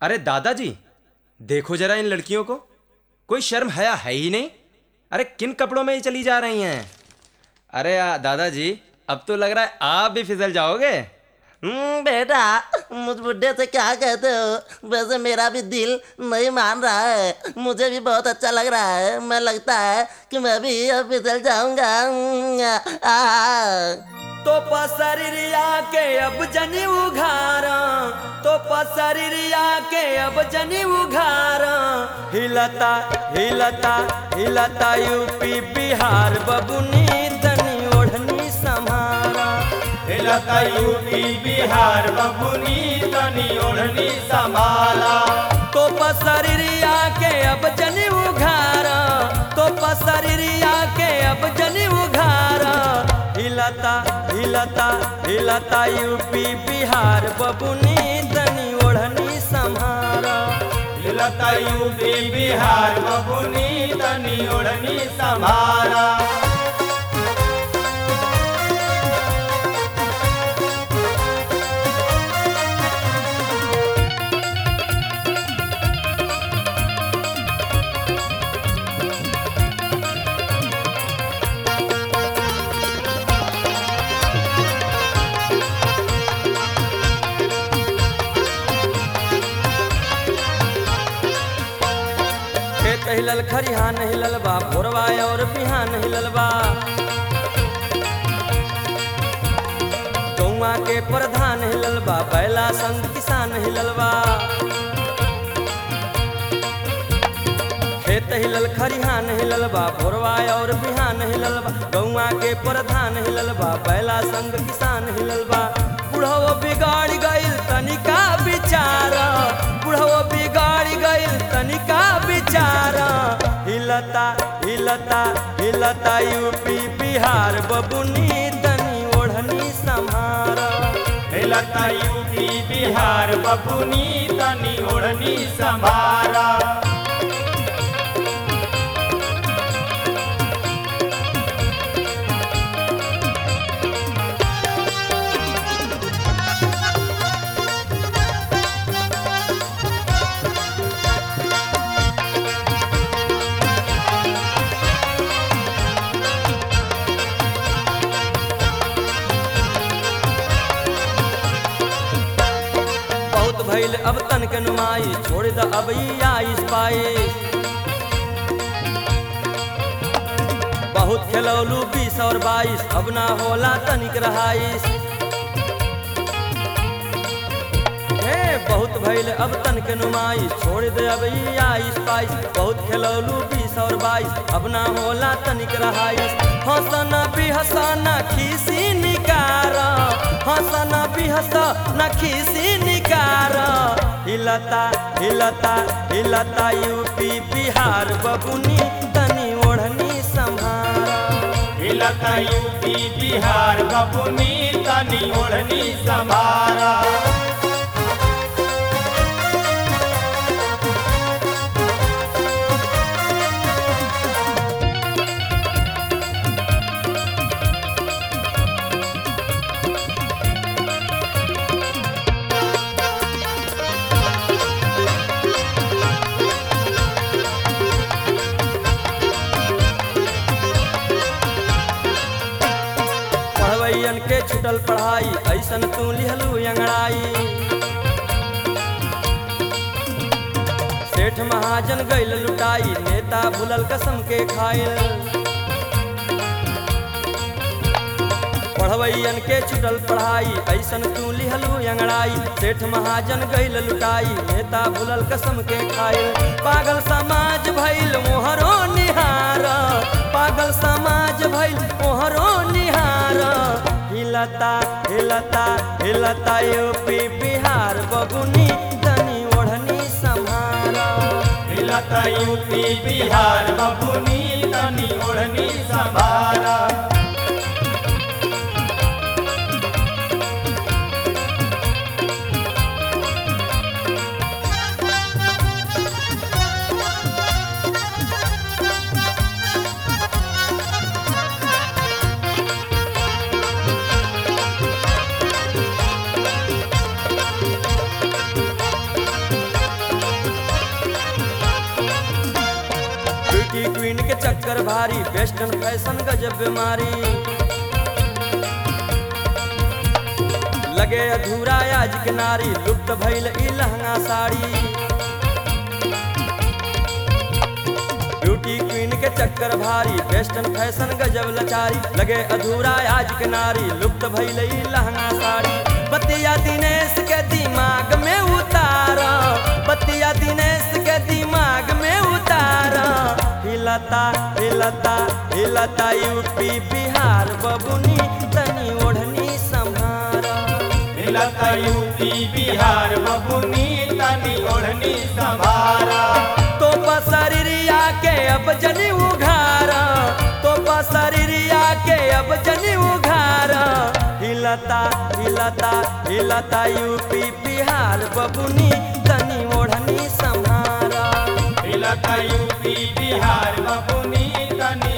अरे दादाजी देखो जरा इन लड़कियों को कोई शर्म हया है ही नहीं अरे किन कपड़ों में ही चली जा रही हैं अरे आ, दादाजी अब तो लग रहा है आप भी फिसल जाओगे हम्म, बेटा मुझ बुढ़े से क्या कहते हो वैसे मेरा भी दिल नहीं मान रहा है मुझे भी बहुत अच्छा लग रहा है मैं लगता है कि मैं भी अब फिसल जाऊंगा हम्म, आ, आ। तो पसरिया के अब जनी उघारा तो पसरिया के अब जनी उघारा हिलता हिलता हिलता यूपी बिहार बबुनी तनी ओढ़नी समारा हिलता यूपी बिहार बबुनी तनी ओढ़नी संभाला तो पसरिया के अब जनी उघारा तो पसरिया के अब जनी उघारा हिलता हिलता हिलता यूपी बिहार बबुनी तनी ओढ़नी संभारा हिलता यूपी बिहार बबुनी तनी ओढ़नी संभाला खेत हिलल खरिहान हिलल बा भोरवा और बिहान हिलल बा गौवा के प्रधान हिलल बा बैला संग किसान हिलल बा खेत हिलल खरिहान हिलल बा भोरवा और बिहान हिलल बा गौवा के प्रधान हिलल बा बैला संग किसान हिलल बा बुढ़वा बिगाड़ गइल तनिका बिचारा बुढ़वा बिगाड़ गइल तनिका बिचारा हिलता हिलता हिलता यूपी बिहार बबुनी तनी ओढ़नी संभारा हिलता यूपी बिहार बबुनी तनी ओढ़नी संभाला बहुत भइल अब तन के नुमाई छोड़ द अब ई आइस पाए बहुत खेलौलू बीस और बाईस अब ना होला तनिक रहाइस हे बहुत भइल अब तन के नुमाई छोड़ दे अब ई आइस पाइस बहुत खेलौलू बीस और बाईस अब ना होला तनिक रहाइस हंसना भी हंसना खीसी निकारा हंसना भी हंसना खीसी निकारा हिलता हिलता हिलता यूपी बिहार बबुनी तनी ओढ़नी संभारा हिलता यूपी बिहार बबुनी तनी ओढ़नी संभाला पढ़वैयन के छुटल पढ़ाई ऐसन तू लिहलू अंगड़ाई सेठ महाजन गैल लुटाई नेता भूलल कसम के खाइल पढ़वैयन के छुटल पढ़ाई ऐसन तू लिहलू अंगड़ाई सेठ महाजन गैल लुटाई नेता भूलल कसम के खाइल पागल समाज भइल मोहरो निहार पागल समाज भइल मोहरो निहार हिलता हिलता हिलता यूपी बिहार बबुनी तनी ओढ़नी संभारा हिलता यूपी बिहार बबुनी तनी ओढ़नी संभाला चक्कर भारी वेस्टर्न फैशन गजब बीमारी लगे अधूरा आज के नारी लुप्त भइल ई लहंगा साड़ी ब्यूटी क्वीन के चक्कर भारी वेस्टर्न फैशन गजब लचारी लगे अधूरा आज के नारी लुप्त भइल ई लहंगा साड़ी बतिया दिनेश के दिमाग में उतारा बतिया दिनेश के दिमाग में उतारा हिलता हिलता हिलता यूपी बिहार बबुनी तनी ओढ़नी संभारा हिलता यूपी बिहार बबुनी तनी ओढ़नी संभारा तो पसरिया के अब जनी उघारा तो पसरिया के अब जनी उघारा हिलता हिलता हिलता यूपी बिहार बबुनी तनी ओढ़नी संभारा हिलता यूपी बिहार बबुनी तनी